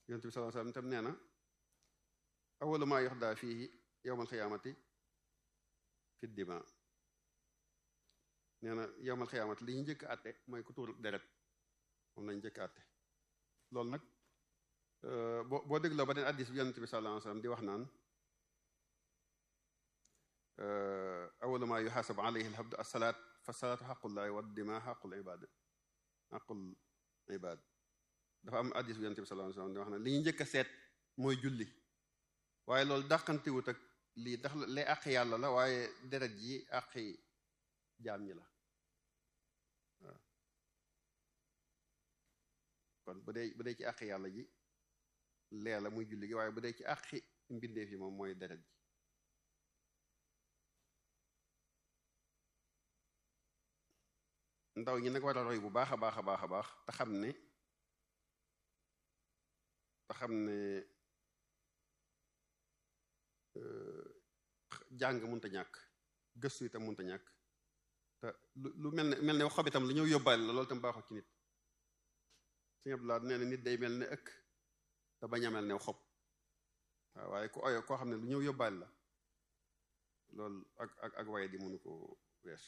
yonent bi sallallahu alayhi wasallam tam nee na awwalu maa yuxdaa fiihi yawmal xiyaamati fi dima nee na yawmal xiyaamati li ñu njëkk àtte mooy ku tuur deret moom lañu njëkk àtte loolu nag boo boo dégloo ba den addis bi yonent bi sallallahu alayhi wasallam di wax naan awwalu maa yuxaasabu alayhi alhabdu assalaat fa salaatu xaqullahi wa dima xaqul ibaad xaqul ibaad dafa am addis bi yonent bi sallallahu alayhi wasallam di wax naan li ñu njëkk a seet mooy julli waaye loolu dàqantiwut ak lii tax lee àq yàlla la waaye deret ji àqi jaam ñi la waaw kon bu dee bu dee ci àq yàlla ji lee la muy julli gi waaye bu dee ci àqi mbindeef yi moom mooy deret ji ndaw ñi nag war a roy bu baax a baax a baax a baax te xam ne te xam ne jàng munta ñàkk gëstu itam munta ñàkk te lu lu mel ne mel ne xob itam lu ñëw yóbbaale la loolu itam baaxul ci nit Sëñ Abdou Lahad nee na nit day mel ne ëkk te bañ a mel ne xob waaw waaye ku oyo koo xam ne lu ñëw yóbbaale la loolu ak ak ak waye di mënu ko weesu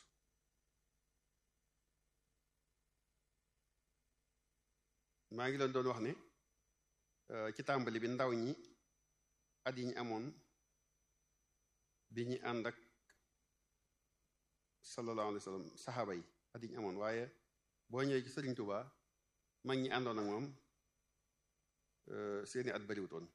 maa ngi leen doon wax ne ci tàmbali bi ndaw ñi at yi ñu amoon bi ñu ànd ak sallallahu alayhi wa sallam saxaaba yi at yi ñu amoon waaye boo ñëwee ci Sëriñ Tuubaa mag ñi àndoon ak moom seeni at bariwutoon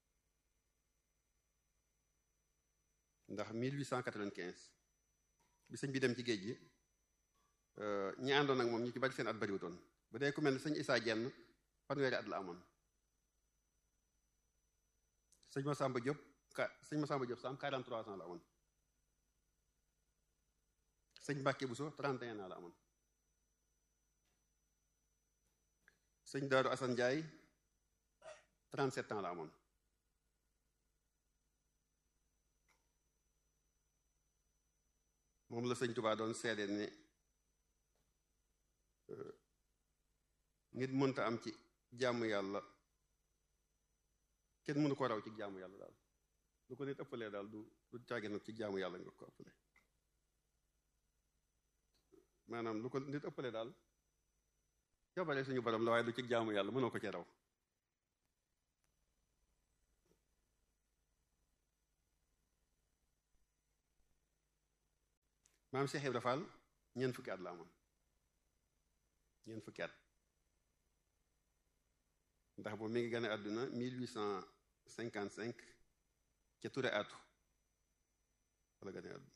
ndax 1895 bi sëñ bi dem ci géej gi ñi àndoon ak moom ñu ci bari seen at bariwutoon bu dee ku mel ne sëñ Isaa Jenn fanweeri at la amoon sëñ Masamba Diop ka sëñ Masamba Diop Sam 43 ans la amoon sëñ Mbàkke Buso 31 ans la amoon sëñ Daaru Asan Njaay 37 ans la amoon moom la sëñ Tubaa doon seede ne nit mënta am ci jaamu yàlla kenn mënu ko raw ci jaamu yàlla daal lu ko nit ëppalee daal du du caage nag ci jaamu yàlla nga ko ëppale maanaam lu ko nit ëppalee daal jabare suñu borom la waaye du ci jaamu yàlla mënoo ko ci raw maam Cheikh Ibra Fall ñeent fukki at la amoon ñeent fukki at ndax boobu mi ngi gane àdduna 1855 ca Touré atu wala gane àdduna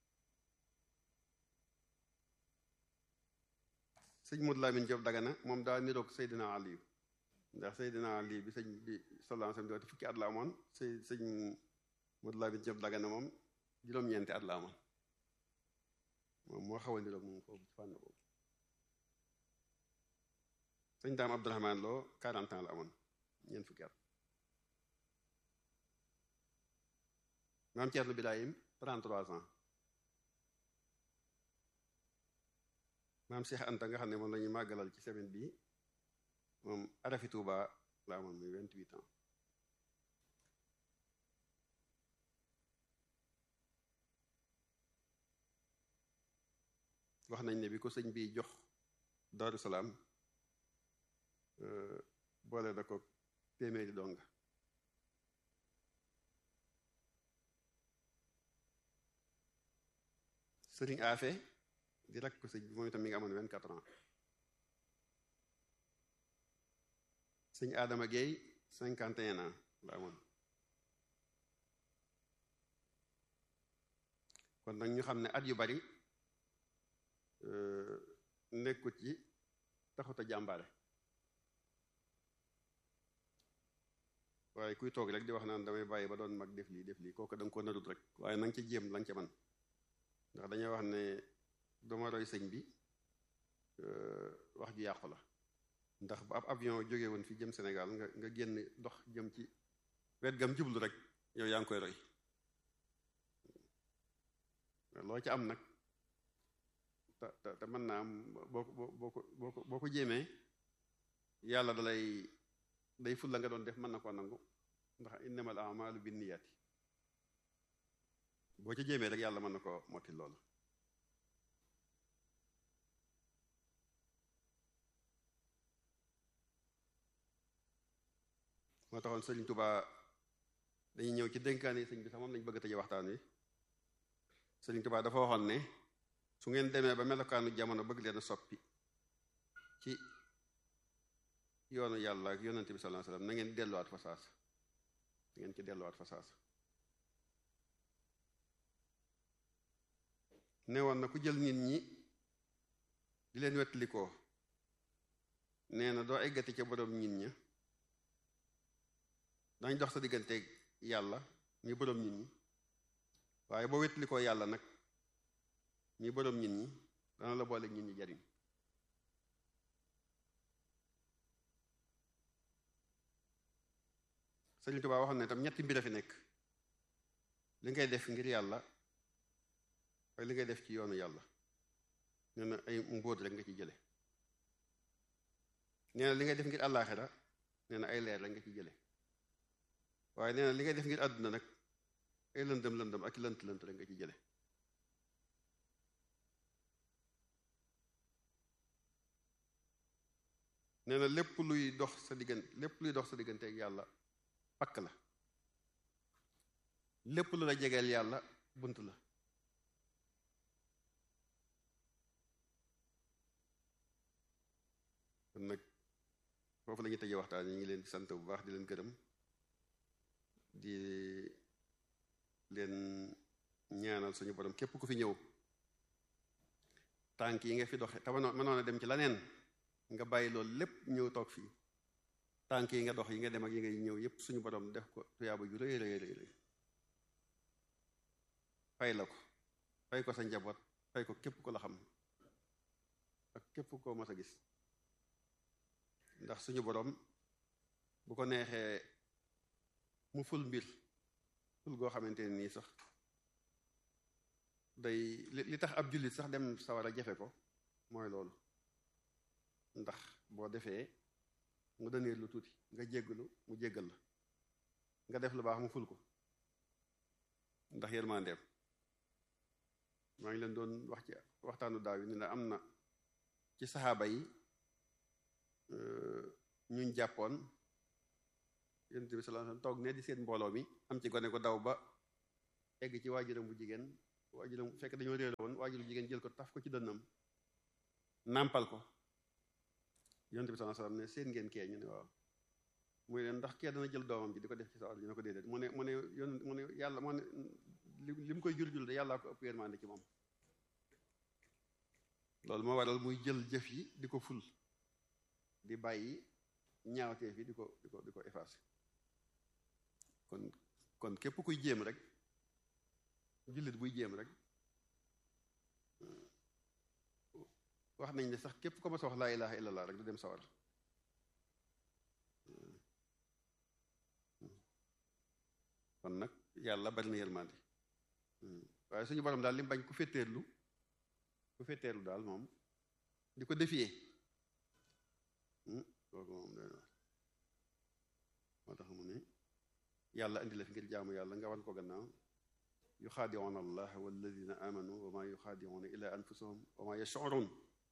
sëñ Modou Lamine Diop Dagana moom daa niroog Seydina Aliou ndax Seydina Ali bi sëñ bi sallallahu alayhi wasallam di fukki at la amoon sëy sëñ Modou Lamine Diop Dagana moom juróom-ñeenti at la amoon moom moo xaw a niroog moom foofu ci fànn boobu sëñ daam Abdourahman Lo 40 ans la amoon ñeent fukki at maam Thierno Birahim 33 ans maam Cheikh Anta nga xam ne moom la ñuy màggalal ci semaine bi moom arafi Touba la amoon muy 28 ans wax nañ ne bi ko sëñ bi jox Daaru Salaam boole na ko téeméeri donga sëriñ Afe di rakk ko sëñ bi moom itam mi ngi amoon vingt quatre ans sëñ Adama Gueye cinquante et un ans la amoon kon nag ñu xam ne at yu bari nekkut ci taxut a jàmbaare waaye kuy toog rek di wax naan damay bàyyi ba doon mag def lii def lii kooku da nga ko narut rek waaye na nga ca jéem la nga ca man ndax dañuy wax ne dama roy sëñ bi wax ju yàqu la ndax bu ab avion jóge woon fi jëm Sénégal nga nga génn dox jëm ci wet gam jublu rek yow yaa ngi koy roy loo ca am nag te te te mën naa am boo ko boo ko boo ko boo ko jéemee yàlla dalay day ful la nga doon def mën na koo nangu ndax innamal a'malu binniyati boo ca jéemee rek yàlla mën na ko motti loolu moo taxoon Sëriñ Tubaa dañuy ñëw ci dénkaan yi sëñ bi sax moom lañ bëgg a tëje waxtaan wi Sëriñ Tubaa dafa waxoon ne su ngeen demee ba melokaanu jamono bëgg leen a soppi ci yoonu yàlla ak yonente bi sallallahu alayhi wasallam na ngeen delluwaat fa saas na ngeen ci delluwaat fa saas ne woon na ku jël nit ñi di leen wettalikoo nee na doo eggati ca boroom nit ña dañ dox sa diggante yàlla mi boroom nit ñi waaye boo wettalikoo yàlla nag mi boroom nit ñi dana la boole nit ñi jariñ Sëriñ Tuubaa waxoon ne tam ñetti mbir a fi nekk li ngay def ngir yàlla waaye li ngay def ci yoonu yàlla nee na ay mbóot rek nga ci jële nee na li ngay def ngir àllaaxira nee na ay leer rek nga ci jële waaye nee na li ngay def ngir àdduna nag ay lëndëm lëndëm ak lënt lënt rek nga ci jële nee na lépp luy dox sa diggante lépp luy dox sa diggante ak yàlla pakk la lépp lu la jegeel yàlla bunt la kon nag foofu la ñuy tëjee waxtaan yi ngi leen di sant bu baax di leen gërëm di leen ñaanal suñu borom képp ku fi ñëw tànk yi nga fi doxe te mënoon a dem ci laneen nga bàyyi loolu lépp ñëw toog fii tànk yi nga dox yi nga dem ak yi ngay ñëw yépp suñu borom def ko tuyaaba ju rëy rëy rëy fay la ko fay ko sa njaboot fay ko képp ko la xam ak képp koo mas a gis ndax suñu borom bu ko neexee mu ful mbir ful goo xamante ne nii sax day li tax ab jullit sax dem sawar a jafe ko mooy loolu ndax boo defee mu dëneer lu tuuti nga jéggalu mu jéggal la nga def lu baax mu ful ko ndax yërmandeem maa ngi leen doon wax ci waxtaanu daaw yi ni la am na ci saxaaba yi ñuñ jàppoon yonent bi sallallahu alayhi wasallam toog ne di seen mbooloo mi am ci gone ko daw ba egg ci waajuram bu jigéen waajuram fekk dañoo réer woon waajur bu jigéen jël ko taf ko ci dënnam nàmpal ko yonent bi sallallahu alayhi wasallam ne seen ngeen kee ñu ne waaw muy leen ndax kee dana jël doomam ji di ko def ci sa ñu ne ko déedéet mu ne mu ne yoon mu ne yàlla mu ne li mu koy jur jul de yàllaa ko ëpp yërmande ci moom loolu moo waral muy jël jëf yi di ko ful di bàyyi ñaawteef yi di ko di ko di ko effacé kon kon képp kuy jéem rek jullit buy jéem rek wax nañ ne sax képp ko ma sa wax laa ilaha illallah rek du dem sawar kon nag yàlla bari na yërmande waaye suñu borom daal li mu bañ ku fetteerlu ku fetteerlu daal moom di ko defiyee kooku moom doy na moo tax mu ne yàlla indi la fi ngir jaamu yàlla nga wan ko gannaaw yuxaadicuuna allah walladina amanu wa ma yuxaadicuuna illa anfusahum wa ma yashcuruun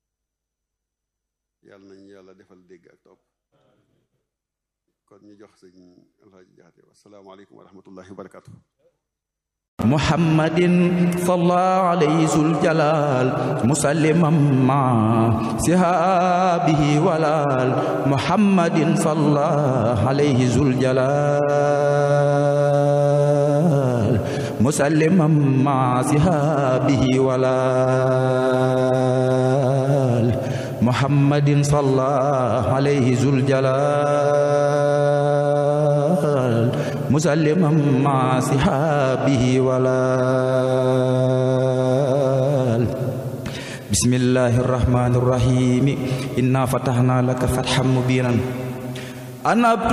yàlla nañu yàlla defal dégg ak topp kon ñu jox sëñ alxaaji jaxate wasalaamaaleykum wa rahmatullahi wa barakatuh محمد صلى عليه ذو الجلال مسلما مع سهابه ولال محمد صلى عليه ذو الجلال مسلما مع سهابه ولال محمد صلى عليه ذو الجلال مسلما مع صحابه ولال بسم الله الرحمن الرحيم إنا فتحنا لك فتحا مبينا أنا